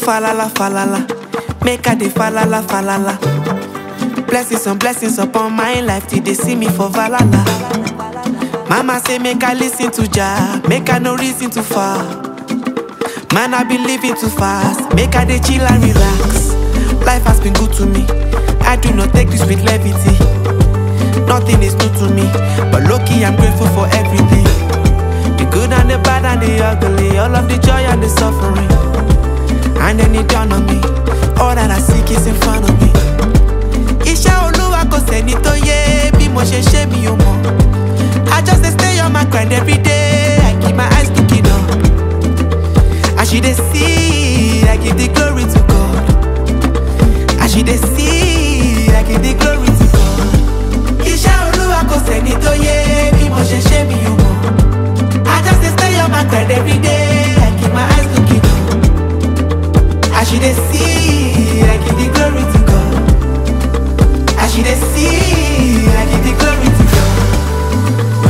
falala falala, make I dey falala falala. Blessings on blessings upon my life till they see me for valala. Mama say make I listen to Jah, make I no reason too far. Man I be living too fast, make I dey chill and relax. Life has been good to me, I do not take this with levity. Nothing is new to me, but lucky I'm grateful for everything. The good and the bad and the ugly, all of the joy and the suffering. And then it dawned on me, all that I seek is in front of me. Iṣẹ́ olúwa kò sẹ́ni tó yé bí mo ṣe ṣe mi ò mọ̀. I just dey stay on my grind every day, I keep my eyes looking up. As you dey see, I give the glory to God. As you dey see, I give the glory to God. Iṣẹ́ olúwa kò sẹ́ni tó yé bí mo ṣe ṣe mi ò mọ̀. I just dey stay on my grind every day, I keep my eyes looking up. As you dey see, I give the glory to God. As you dey see, I give the glory to God.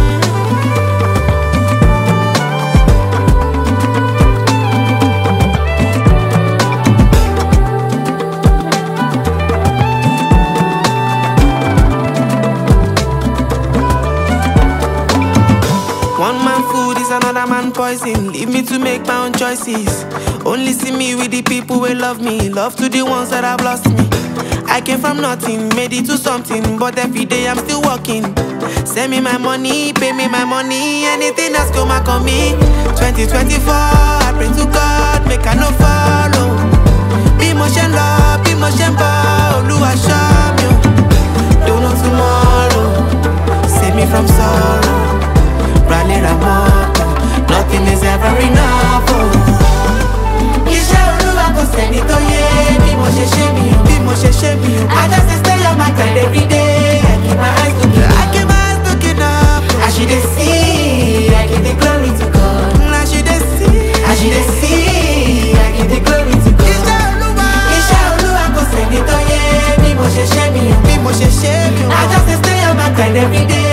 One man food is another man poison. Leave me to make my own choices. Only see me with the people who love me. Love to the ones that have lost me. I came from nothing, made it to something, but every day I'm still working. Send me my money, pay me my money, anything that's come back on me. 2024, I pray to God, make I no follow. Bí mo ṣe ń lọ, bí mo ṣe ń bọ̀, Olúwa ṣọ́ mi o. Don't know tomorrow, save me from sorrow. Rally Ramoto, nothing is ever enough. Oh. Iṣẹ́ olúwa kò sẹ́ni tó yé bí mo ṣe ṣe mi o. Bí mo ṣe ṣe mi o. I just dey stay on my grind every day. I keep my eyes looking up. I keep my eyes looking up. As you dey see, I give the glory to God. As you dey see, as you dey see, I give the glory to God. Iṣẹ́ olúwa. Iṣẹ́ olúwa kò sẹ́ni tó yé bí mo ṣe ṣe mi o. Bí mo ṣe ṣe mi o. I just dey stay on my grind every day.